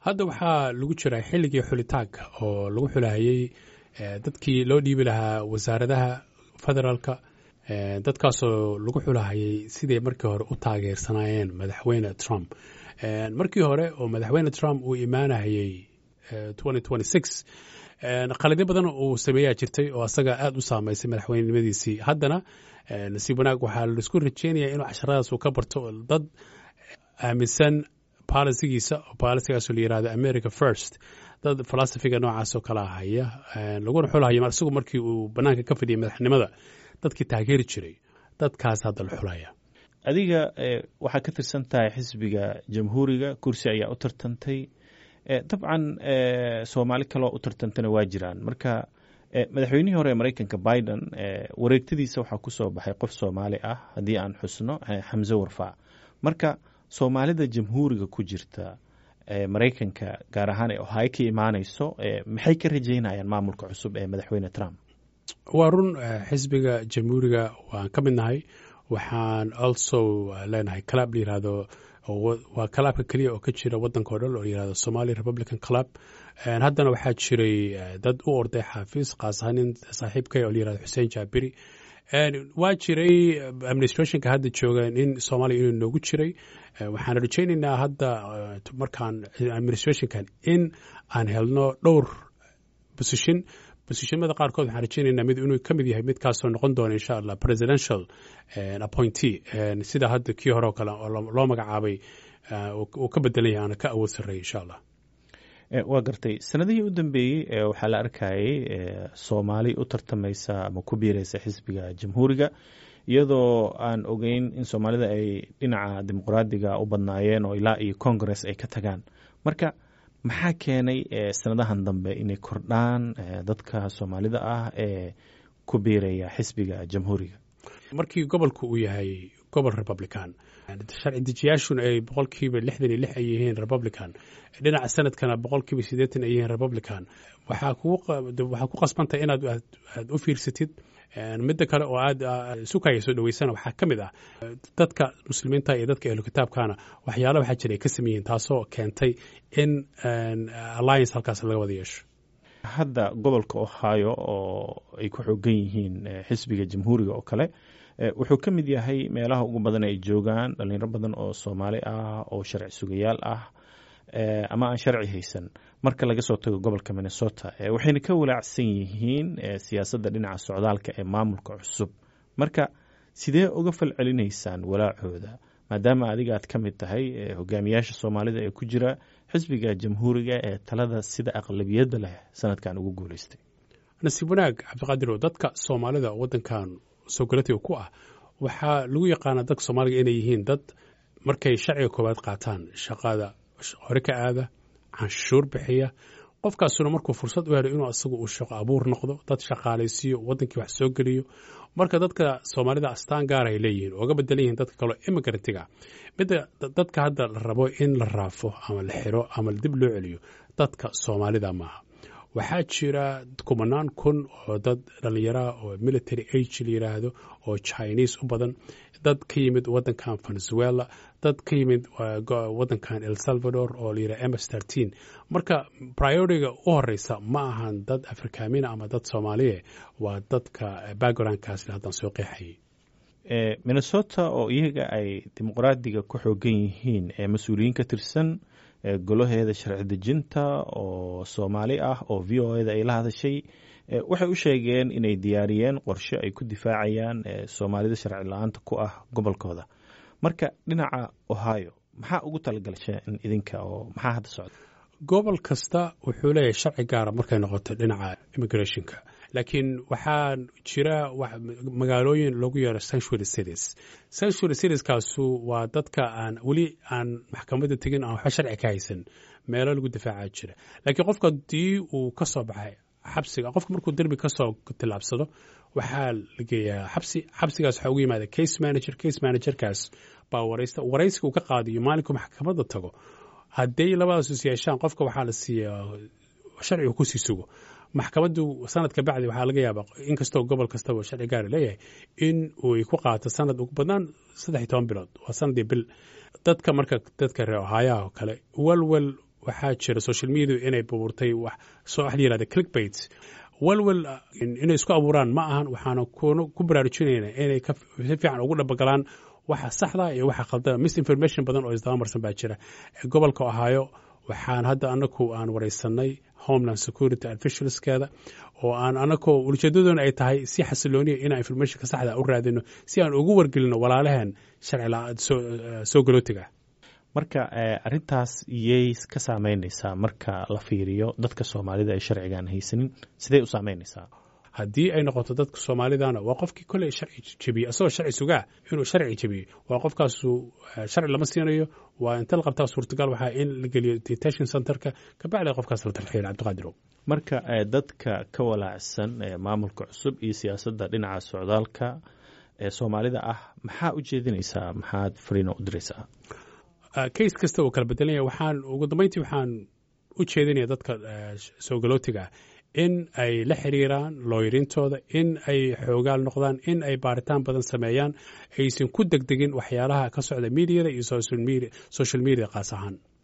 hadda waxaa lagu jiraa xilligii xulitaanka oo lagu xulahayey dadkii loo dhiibi lahaa wasaaradaha federaalka dadkaasoo lagu xulahayay siday markii hore u taageersanaayeen madaxweyne trump markii hore oo madaxweyne trump uu imaanayey qaladyo badan uu sameeyaa jirtay oo asaga aad u saameysay madaxweynenimadiisii haddana nasiib wanaag waxaa laisku rajeynayaa inuu casharadaas uu ka barto dad aaminsan bolisigiisa oo bolisigaasoo la yirahdo america first dad filosofiga noocaasoo kala haya laguna xulhayo isagu markii uu banaanka ka fadhiyay madaxnimada dadkii taageeri jiray dadkaas hadda la xulaya adiga waxaa ka tirsan tahay xisbiga jamhuuriga kursi ayaa u tartantay dabcan soomaali kaloo u tartantana waa jiraan marka madaxweynihii hore ee maraykanka biden wareegtadiisa waxaa ku soo baxay qof soomaali ah haddii aan xusno xamse warfaa marka soomaalida jamhuuriga ku jirta maraykanka gaar ahaan ee ohio ka imaanayso maxay ka rajeynayaan maamulka cusub ee madaxweyne trump waa run xisbiga jamhuuriga waan ka mid nahay waxaan also leenahay club la yirahdo waa clubka keliya oo ka jira wadanka o dhan oo layirahdo somali republican club haddana waxaa jiray dad u orday xaafiis kaas ahaan nin saaxiibkay oo layirahdo xuseen jaabiri waa jiray administrationka hadda jooga in soomaaliya inuu noogu jiray waxaan rajaynaynaa hadda markaan administrationkan in aan helno dhowr position bosishimada qaarkood waxaan rajaynaynaa mid inuu ka mid yahay midkaasoo noqon doona insha allah presidential appointee sida hadda kii hore oo kale loo magacaabay uu ka bedelan yahay aana ka awood sarreeya insha allah waa gartay sanadihii u dambeeyey waxaa la arkayay soomaali u tartamaysa ama ku biiraysa xisbiga jamhuuriga iyadoo aan ogeyn in soomaalida ay dhinaca dimuqraadiga u badnaayeen oo ilaa iyo congress ay ka tagaan marka maxaa keenay sanadahan dambe inay kordhaan dadka soomaalida ah ee ku biiraya xisbiga jamhuuriga markii gobolku uu yahay gobol republican sharci dejiyaashuna ay boqolkiiba lixdan iyo lix ay yihiin republican dhinaca sanadkana boqolkiiba siddeetan ay yihiin republican waxaa ku qasbantay inaad aad u fiirsatid midda kale oo aad sukaya soo dhaweysana waxaa ka mid ah dadka muslimiinta iyo dadka ehlu kitaabkana waxyaala waxaa jira ay ka sameeyihiin taasoo keentay in alliance halkaas laga wada yeesho hadda gobolka ohio oo ay ku xoogan yihiin xisbiga jamhuuriga oo kale wuxuu ka mid yahay meelaha ugu badan ay joogaan dhalinyaro badan oo soomaali ah oo sharci sugayaal ah ama aan sharci haysan marka laga soo tago gobolka minnesota waxayna ka walaacsan yihiin siyaasadda dhinaca socdaalka ee maamulka cusub marka sidee uga falcelinaysaan walaacooda maadaama adiga aad ka mid tahay hogaamiyaasha soomaalida ee ku jira xisbiga jamhuuriga ee talada sida aqlabiyadda leh sanadkan ugu guuleystay nasiib wanaag cabdiqaadirow dadka soomaalida wadankan soogalatiga ku ah waxaa lagu yaqaanaa dadka soomaaliga inay yihiin dad markay sharciga koowaad qaataan shaqada hore ka aada canshuur bixiya qofkaasuna markuu fursad u helo inuu asagu uu shaqo abuur noqdo dad shaqaalaysiiyo wadankii wax soo geliyo marka dadka soomaalida astaan gaar ay leeyihiin ooga bedelan yihiin dadka kaleo imigrantiga midda dadka hadda la rabo in la raafo ama la xiro ama dib loo celiyo dadka soomaalida maaha waxaa jira kumanaan kun oo dad dhallinyaraha oo military age la yiraahdo oo chinese u badan dad ka yimid wadankan venezuela dad ka yimid wadankan el salvador oo layidhaha ms trteen marka prioritiga u horeysa ma ahan dad afrikaamina ama dad soomaaliye waa dadka backgroundkaas haddaan soo qeexayay minnesota oo iyaga ay dimuqraadiga ku xoogan yihiin ee mas-uuliyiin ka tirsan golaheeda sharci dejinta oo soomaali ah oo v o eda ay la hadashay waxay u sheegeen inay diyaariyeen qorshe ay ku difaacayaan soomaalida sharci la-aanta ku ah gobolkooda marka dhinaca ohio maxaa ugu talagalsheen idinka oo maxaa hadda socda gobol kasta wuxuu leeyahay sharci gaara markay noqoto dhinaca immigrationka laakiin waxaa jira magaalooyin loogu yeero sanctuary cities sanctuary citieskaasu waa dadka aan weli aan maxkamadda tegin aan waxba sharci ka haysan meelo lagu difaaca jira laakiin qofka haddii uu ka soo baxay xabsiga qofka markuu derbi ka soo tillaabsado waxaa la geeyaa xabsi xabsigaas waxaa ugu yimaada case manager case managerkaas baa waraysta waraysiga uu ka qaadiyo maalinkuu maxkamadda tago hadday labadaas is yeeshaan qofka waxaa la siiyaa sharciga kusii sugo maxkamaddu sanadka bacdi waxaa laga yaabaa inkastoo gobol kastaba sharci gaara leeyahay in uy ku qaato sanad ugu badnaan saddex iyo toban bilood waa sanadii bil dadka marka dadka reer ohaayaha oo kale walwal waxaa jira social media inay buurtay wax soo wax la yihahda clickbait walwal inay isku abuuraan ma ahan waxaana ku baraarujinayna inay si fiican ugu dhabagalaan waxa saxda iyo waxa khaldana misinformation badan oo isdabamarsan baa jira gobolka ohaayo waxaan hadda anagu aan wareysanay homeland security officialskeeda oo aan anagoo ujeedadoona ay tahay si xasilooniya inaan informationka saxda u raadino si aan ugu wargelino walaalaheen sharci soo galootiga marka arintaas iyay ka saameynaysaa marka la fiiriyo dadka soomaalida ay sharcigaan haysanin sidey u saameynaysaa haddii ay noqoto dadka soomaalidana waa qofkii koley sharci jebiye asagoo sharci sugaa inuu sharci jebiye waa qofkaasu sharci lama siinayo waa inta la qabtaa suurtagal waxaa in la geliyo detention centerka kabacdi qofkaas la tarxiila cabdiqaadirow marka dadka ka walaacsan maamulka cusub iyo siyaasadda dhinaca socdaalka ee soomaalida ah maxaa u jeedinaysaa maxaad fariino u diraysaa case kasta uu kala bedelanya waxaan ugu dambeyntii waxaan u jeedinaya dadka soo galootiga ah in ay la xiriiraan looyarintooda in ay xoogaal noqdaan in ay baaritaan badan sameeyaan aysan ku degdegin waxyaalaha ka socda mediada iyo social media kaas ahaan